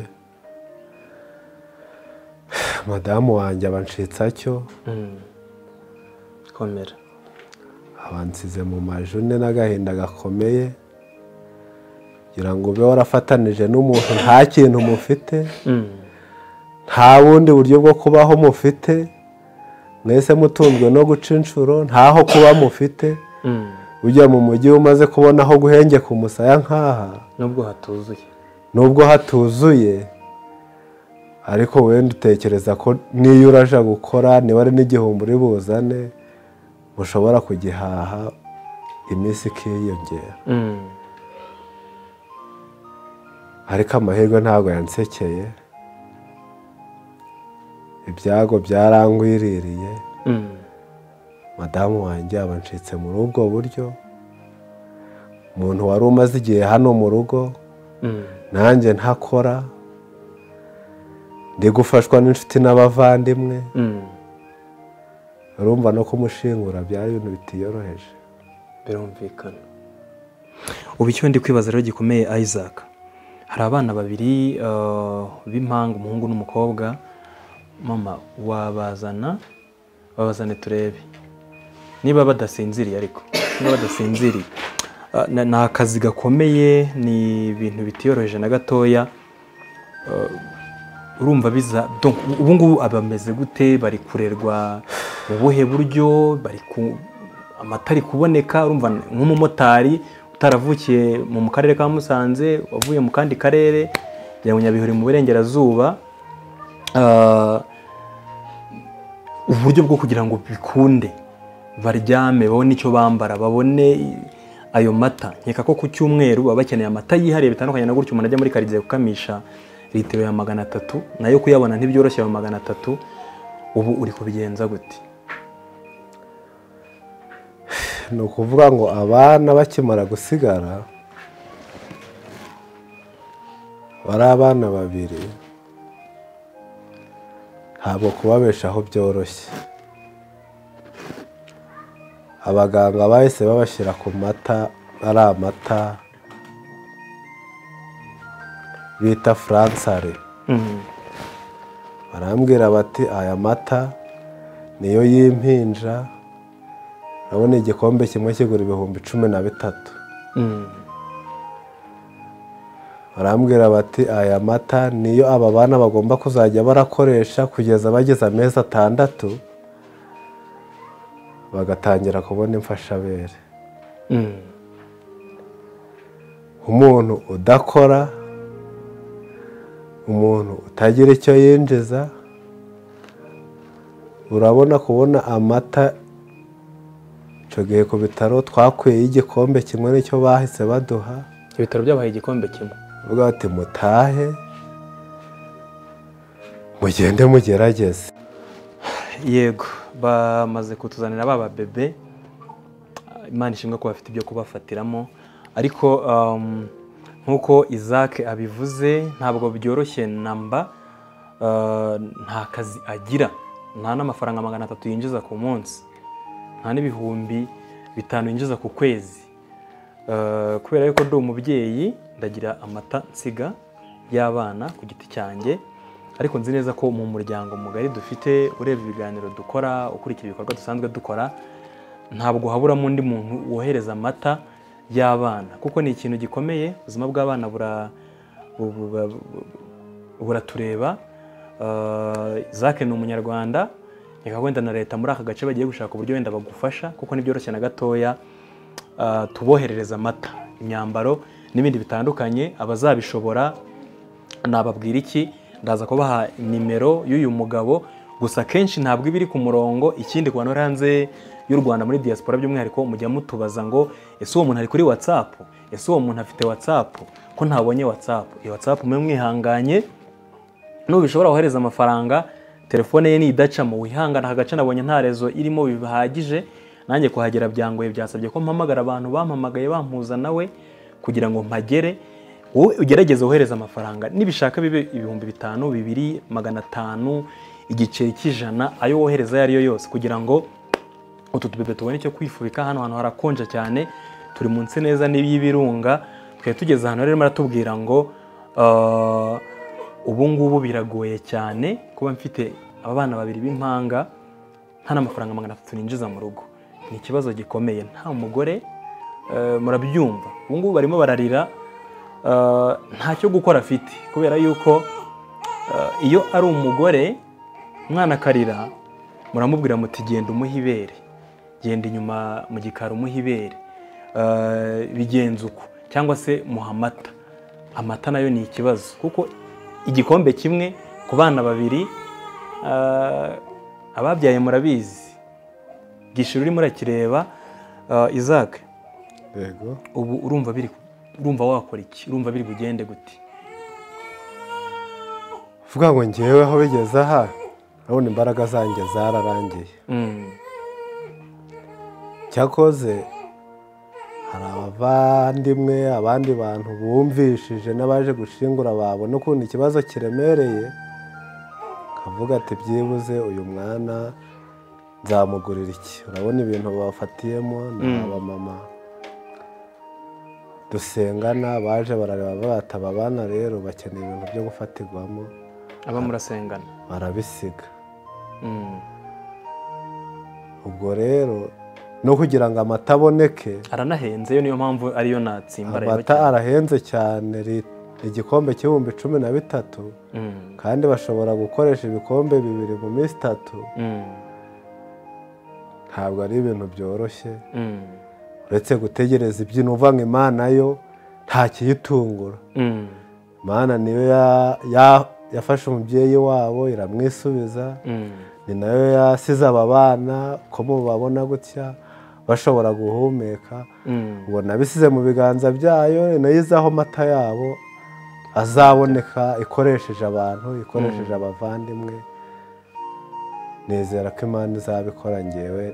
madamu wanjye abanshitsa cyo Mm. komera abansize mu majune n'agahinda gakomeye kugira ngo ube warafatanije n'umuntu nta kintu mufite Mm. nta bundi buryo bwo kubaho mufite mwese mutunzwe no guca inshuro ntaho kuba mufite Mm. ujya mu mujyi umaze kubona aho guhengeka umusaya nk'aha nubwo hatuzuye nubwo hatuzuye ariko wenda utekereza ko n'iyo uraje gukora niba ari n'igihumbi uri buzane mushobora kugihaha iminsi ikiyongera Mm. ariko amahirwe ntabwo yansekeye ibyago byarangwiririye Mm. madamu wanjye aba ncitse muri ubwo buryo umuntu wari umaze igihe hano mu rugo Mm. nanjye ntakora ndi gufashwa n'inshuti n'abavandimwe Mm. urumva no kumushingura byari ibintu bitiyoroheje birumvikana ubu icyo ndi kwibaza rero gikomeye isaac hari abana babiri eh, b'impanga umuhungu n'umukobwa mama wabazana babazane turebe niba badasinziriye ariko niba badasinziriye Ah, na- ni akazi gakomeye ni ibintu bitiyoroheje na gatoya urumva biza donc ubu ngubu abameze gute bari kurerwa mu buhe buryo bari ku amata ari kuboneka urumva nk'umumotari utaravukiye mu mu karere ka musanze wavuye mu kandi karere yajya mu nyabihuri mu burengerazuba Ah, uburyo bwo kugira ngo bikunde baryame babone icyo bambara babone ayo mata nkeka ko ku cyumweru baba bakeneye amata yihariye bitandukanye na gutyo umuntu ajya muri karitsiye gukamisha litiro ya magana atatu nayo kuyabona ntibyoroshye ya magana atatu ubu uri kubigenza gute ni ukuvuga ngo abana bakimara gusigara bari abana babiri ntabwo kubabeshaho byoroshye abaganga bahise babashyira ku mata ari amata bita furansare Mm, barambwira bati aya mata niyo y'impinja urabona igikombe kimwe kigura ibihumbi cumi na bitatu mm, barambwira bati aya mata niyo aba bana bagomba kuzajya barakoresha kugeza bageze amezi atandatu bagatangira kubona imfashabere mm, umuntu udakora umuntu utagira icyo yinjiza urabona kubona amata icyo gihe ku bitaro twakwiyeho igikombe kimwe n'icyo bahise baduha ibitaro byabahaye igikombe kimwe bavuga bati mutahe mugende mugerageze yego bamaze kutuzanira ba bebe imana ishimwe ko bafite ibyo kubafatiramo ariko um, nk'uko isaac abivuze ntabwo byoroshye namba uh, nta kazi agira nta n'amafaranga magana atatu yinjiza ku munsi nta n'ibihumbi bitanu yinjiza ku kwezi Uh, kubera yuko ndi umubyeyi ndagira amata nsiga y'abana ku giti cyanjye ariko nzi neza ko mu muryango mugari dufite ureba ibiganiro dukora ukurikira ibikorwa dusanzwe dukora ntabwo haburamo undi muntu wohereza amata y'abana kuko ni ikintu gikomeye ubuzima bw'abana bura bu- bu- bu- bu- buratureba Uh, zake ni umunyarwanda reka wenda na leta muri aka gace bagiye gushaka uburyo wenda bagufasha kuko ntibyoroshye na gatoya ah, tuboherereza amata imyambaro n'ibindi bitandukanye abazabishobora nababwira iki ndaza kubaha nimero y'uyu mugabo gusa akenshi ntabwo iba iri ku murongo ikindi ku bantu bari hanze y'u rwanda muri diaspora by'umwihariko mujya mutubaza ngo ese uwo muntu ari kuri whatsapp ese uwo muntu afite whatsapp ko ntabonye whatsapp iyo whatsapp mwe mwihanganye nubishobora wohereza amafaranga telefone ye nidacamo wihangana aka gace nabonye nta rezo irimo bihagije nanjye kuhagera byangoye byasabye ko mpamagara abantu bampamagaye bampuza nawe kugira ngo mpagere wowe ugerageze wohereze amafaranga nibishaka bibe ibihumbi bitanu bibiri magana atanu igiceri cy'ijana ayo wohereza ayo ari yo yose kugira ngo utu tubebe tubone icyo kwifubika hano hantu harakonja cyane turi munsi neza y'ibirunga twari tugeze ahantu rero maratubwira ngo ah, ubu ngubu biragoye cyane kuba mfite abana babiri b'impanga nta n'amafaranga magana atatu ninjiza mu rugo ni ikibazo gikomeye nta mugore eh, murabyumva ubu ngubu barimo bararira eh, ntacyo gukora afite kubera yuko eh, iyo ari umugore umwana akarira muramubwira muti genda umuhe ibere genda inyuma mu gikari umuhe ibere Eh, bigenze uko cyangwa se muha amata amata nayo ni ikibazo kuko igikombe kimwe ku bana babiri eh, ababyaye murabizi gishira urimo urakireba eh, isaac yego ubu urumva biri urumva wakora iki urumva biri bugende gute uvuga ngo ngewe aho bigeze aha urabona imbaraga zanjye zararangiye Mm, cyakoze hari abavandimwe abandi bantu bumvishije n'abaje gushingura babona ukuntu ikibazo kiremereye kavuga ati byibuze uyu mwana nzamugurira iki urabona ibintu bafatiyemo ni Mm. abamama dusengana baje barareba bataba abana rero bakeneye ibintu byo gufatirwamo aba murasengana barabisiga Mm, ubwo rero no kugira ngo amata aboneke aranahenze yo niyo mpamvu ariyo natsimbarayeho amata arahenze cyane ri- igikombe cy'ibihumbi cumi na bitatu Mm, kandi bashobora gukoresha ibikombe bibiri mu minsi itatu mm, ntabwo ari ibintu byoroshye mm, uretse gutegereza ibyino uva ngo imana yo nta kiyitungura mm, imana niyo ya- ya- yafashe umubyeyi wabo iramwisubiza mm. ni nayo yasize aba bana ko mubabona gutya bashobora guhumeka Mm, ubona abisize mu biganza byayo nayo izaho amata yabo azaboneka ikoresheje abantu ikoresheje abavandimwe nizera ko imana izabikora ngewe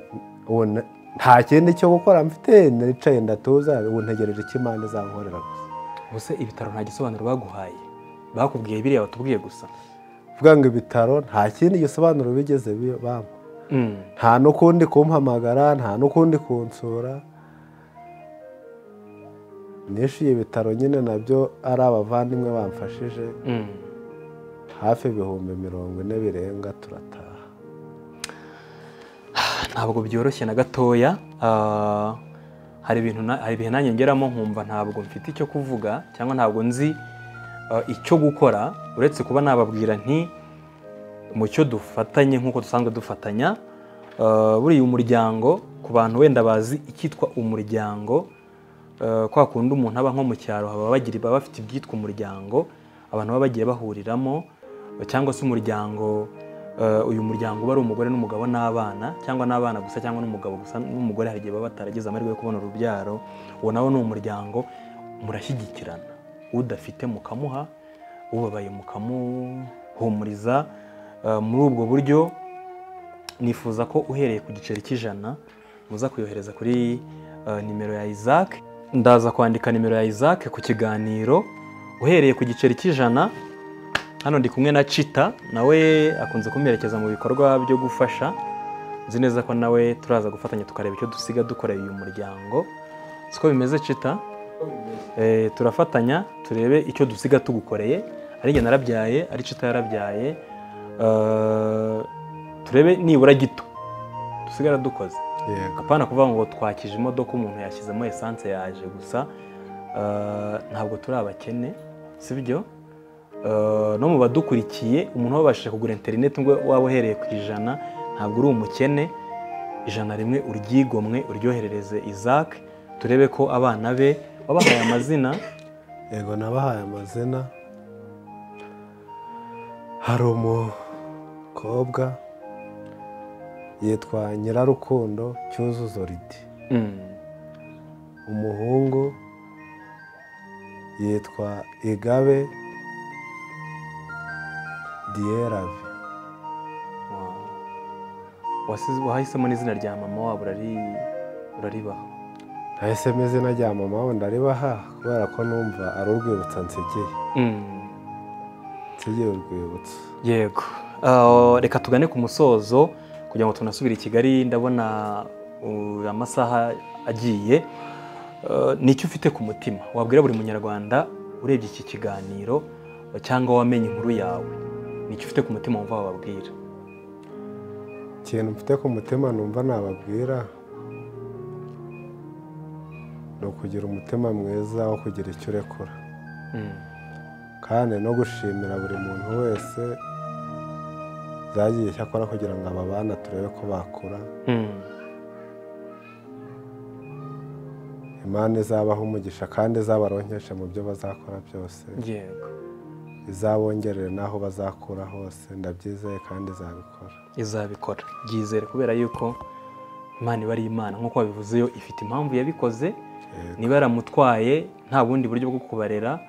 ubu na- nta kindi cyo gukora mfite nicaye ndatuza ubu ntegereje icyo imana izankorera gusa ubuse ibitaro nta gisobanuro baguhaye bakubwiye biriya batubwiye gusa vuga ngo ibitaro nta kindi gisobanuro bigeze bi- bampa Mm, nta n'ukundi kumpamagara nta n'ukundi kunsura nishyuye ibitaro nyine nabyo ari abavandimwe bamfashije mm. hafi ibihumbi mirongo ine birenga turataha ntabwo byoroshye na gatoya Ah, hari ibintu na- hari ibihe nanjye ngeramo nkumva ntabwo mfite icyo kuvuga cyangwa ntabwo nzi ah, icyo gukora uretse kuba nababwira nti mu cyo dufatanye nk'uko dusanzwe dufatanya ah, buriya umuryango ku bantu wenda bazi icyitwa umuryango ah, kwa kundi umuntu aba nko mu cyaro baba bagira baba bafite ibyitwa umuryango abantu baba bagiye bahuriramo cyangwa se umuryango eh, uyu muryango uba ari umugore n'umugabo n'abana cyangwa n'abana gusa cyangwa n'umugabo gusa n'umugore hari igihe baba bataragize amahirwe yo kubona urubyaro uwo nawe ni umuryango murashyigikirana udafite mukamuha ubabaye mukamuhumuriza Eh, muri ubwo buryo nifuza ko uhereye ku giceri cy'ijana muza kuyohereza kuri eh, nimero ya isaac ndaza kwandika nimero ya isaac ku kiganiro uhereye ku giceri cy'ijana hano ndi kumwe na cita nawe akunze kumuherekeza mu bikorwa byo gufasha nzi neza ko nawe turaza gufatanya tukareba icyo dusiga dukoreye uyu muryango siko bimeze cita Eh, turafatanya turebe icyo dusiga tugukoreye ari njye narabyaye ari cita yarabyaye Eh, turebe nibura gito dusigara dukoze yego apana kuvuga ngo twakije imodoka umuntu yashyizemo esanse yaje gusa eh, ntabwo turi abakene si byo Eh, no mu badukurikiye umuntu wabashije kugura interineti ngo waba uhereye ku ijana ntabwo uri umukene ijana rimwe uryigomwe uryoherereze isaac turebe ko abana be wabahaye amazina yego nabahaye amazina hari umukobwa yitwa nyirarukundo cyuzuzo ridi umuhungu yitwa igabe diyerave Wasize- wahisemo n'izina rya mama wabo urari- uraribaha nahisemo izina rya mama wenda ribaha kubera ko numva ari urwibutso nsigiye Mm. nsigiye urwibutso yego Ah, reka tugane ku musozo kugira ngo tunasubire i kigali ndabona uh, amasaha agiye Ah, ni icyo ufite ku mutima wabwira buri munyarwanda urebye iki kiganiro cyangwa wamenye inkuru yawe ni icyo ufite ku mutima wumva wababwira ikintu mfite ku mutima numva nababwira ni ukugira umutima mwiza wo kugira icyo urekura Mm. kandi no gushimira buri muntu wese zagiye icyo akora kugira ngo aba bana turebe ko bakura Mm. imana izabaha umugisha kandi izabaronkeshe mu byo bazakora byose yego izabongerere n'aho bazakura hose ndabyizeye kandi izabikora izabikora byizere kubera yuko imana iba ari imana nk'uko wabivuzeyo ifite impamvu yabikoze Yego. niba yaramutwaye nta bundi buryo bwo kubarera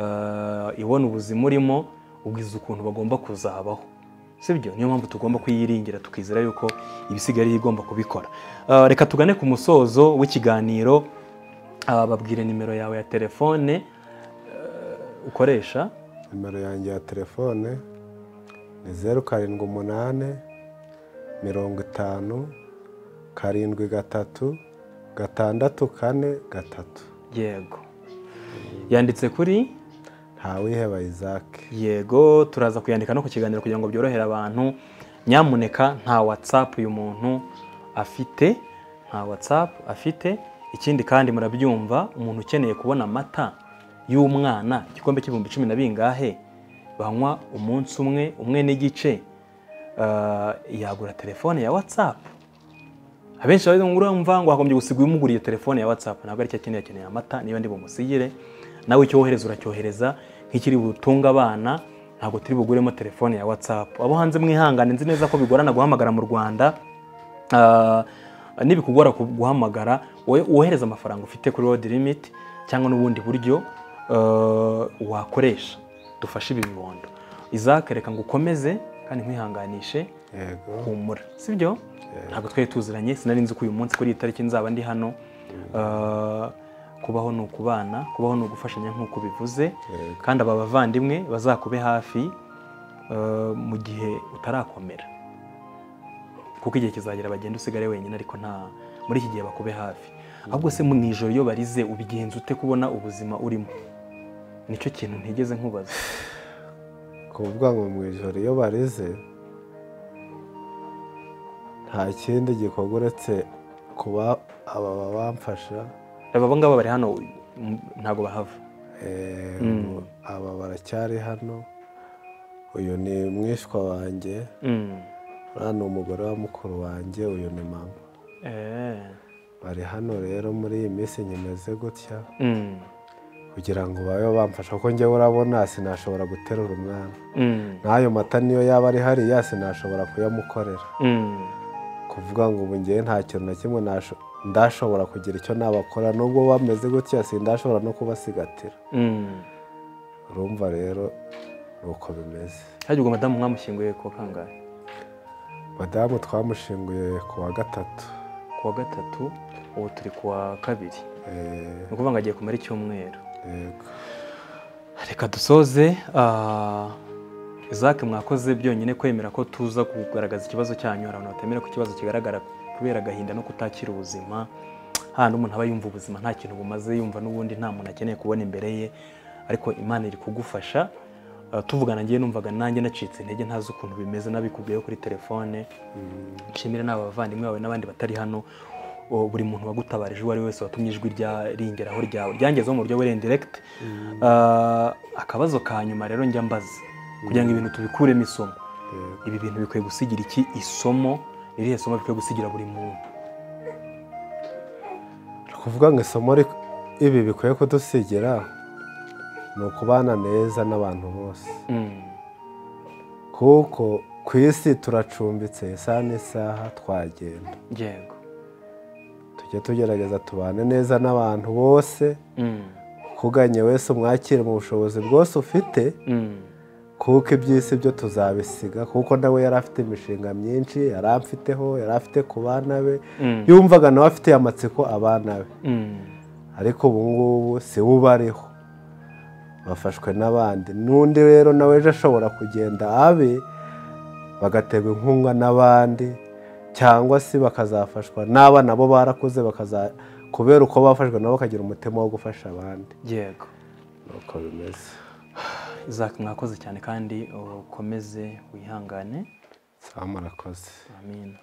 eh, ibona ubuzima urimo ubwiza ukuntu bagomba kuzabaho sibyo niyo mpamvu tugomba kuyiringira tukizera yuko ibisigaye ariyo igomba kubikora Eh, reka tugane ku musozo w'ikiganiro ah, babwire nimero yawe ya telefone eh, ukoresha nimero yanjye ya telefone ni zeru karindwi umunani mirongo itanu karindwi gatatu gatandatu kane gatatu yego yanditse kuri ntawiheba isake yego turaza kuyandika no ku kiganiro kugira ngo byorohere abantu nyamuneka nta watsapu uyu muntu afite nta watsapu afite ikindi kandi murabyumva umuntu ukeneye kubona amata y'umwana igikombe cy'ibihumbi cumi na bingahe banywa umunsi umwe umwe n'igice ah, yagura telefone ya watsapu abenshi bari urumva ngo hagombye gusiga umuguriye telefone ya whatsapp ntabwo aricyo akeneye akeneye amata niyo ndi bumusigire nawe icyo wohereza uracyohereza nk'ikiri butunga abana ntabwo turi buguremo telefone ya whatsapp abo hanze mwihangane nzi neza ko bigorana guhamagara mu rwanda Ah, nibikugora ku- guhamagara wowe wohereza amafaranga ufite kuri road limit cyangwa n'ubundi buryo ah, wakoresha dufashe ibi bibondo izakereka ngo ukomeze kandi nkwihanganishe yego humura sibyo ntabwo twari tuziranye sinari nzi ko uyu munsi kuri iyi tariki nzaba ndi hano Uh, kubaho ni ukubana kubaho ni ugufashanya nk'uko ubivuze Yego. kandi aba bavandimwe bazakube hafi uh, mu gihe utarakomera kuko igihe kizagera bagenda usigare wenyine ariko nta muri iki gihe bakube hafi ahubwo se mu ijoro iyo barize ubigenza ute kubona ubuzima urimo nicyo kintu ntigeze nkubaza kuvuga ngo mu ijoro iyo barize nta kindi gikorwa uretse kuba aba bamfasha aba ngaba bari hano m- ntabwo bahava Eh, aba baracyari hano uyu ni mwishywa wanjye Mm. uriya ni umugore wa mukuru wanjye uyu ni mama Eh. bari hano rero muri iyi minsi nyemeze gutya Mm. kugira ngo babe bamfasha kuko njyewe urabona sinashobora guterura umwana Mm. n'ayo mata niyo yaba ari hariya sinashobora kuyamukorera Mm. kuvuga ngo ubu ngewe nta kintu na kimwe nasho- ndashobora kugira icyo nabakora nubwo bameze gutya sindashobora no kubasigatira Mm. urumva rero ni uko bimeze Hagiye ubwo madamu mwamushyinguye ku wa kangahe madamu twamushinguye ku wa gatatu ku wa gatatu ubu turi ku wa kabiri Eh, ni ukuvuga ngo agiye kumara icyumweru yego reka dusoze ah, izake mwakoze byonyine kwemera ko tuza kugaragaza ikibazo cyanyu hari abantu batemera ko ikibazo kigaragara kubera agahinda no kutakira ubuzima hano umuntu aba yumva ubuzima nta kintu bumaze yumva n'ubundi nta muntu akeneye kubona imbere ye ariko imana iri kugufasha Ah, tuvugana ngewe numvaga nanjye nacitse intege ntazi ukuntu bimeze nabikubwiyeho kuri telefone nshimire n'aba bavandimwe bawe n'abandi batari hano O, buri muntu wagutabarije uwo ari we wese watumye ijwi rya ringeraho ryawe ryangezeho mu buryo buri indiregiti akabazo ka nyuma rero njya mbaza kugira ngo ibintu tubikuremo isomo yego ibi bintu bikwiye gusigira iki isomo irihe somo bikwiye gusigira buri muntu kuvuga ngo isomo ri- ibi bikwiye kudusigira ni ukubana neza n'abantu bose Mm. kuko ku isi turacumbitse isaha n'isaha twagenda yego tujye tugerageza tubane neza n'abantu bose Mm. kuganye wese umwakire mu bushobozi bwose ufite Mm. kuko iby'isi byo tuzabisiga kuko nawe yari afite imishinga myinshi yari amfiteho yari afite ku bana be Mm. yumvaga nawe afite amatsiko abana be Mm. ariko ubu ngubu si we ubariho bafashwe n'abandi n'undi rero nawe ejo ashobora kugenda abe bagaterwa inkunga n'abandi cyangwa se bakazafashwa n'abana bo barakuze bakaza kubera uko bafashwe nabo bakagira umutima wo gufasha abandi yego nuko bimeze izaki mwakoze cyane kandi ukomeze wihangane sawa murakoze amina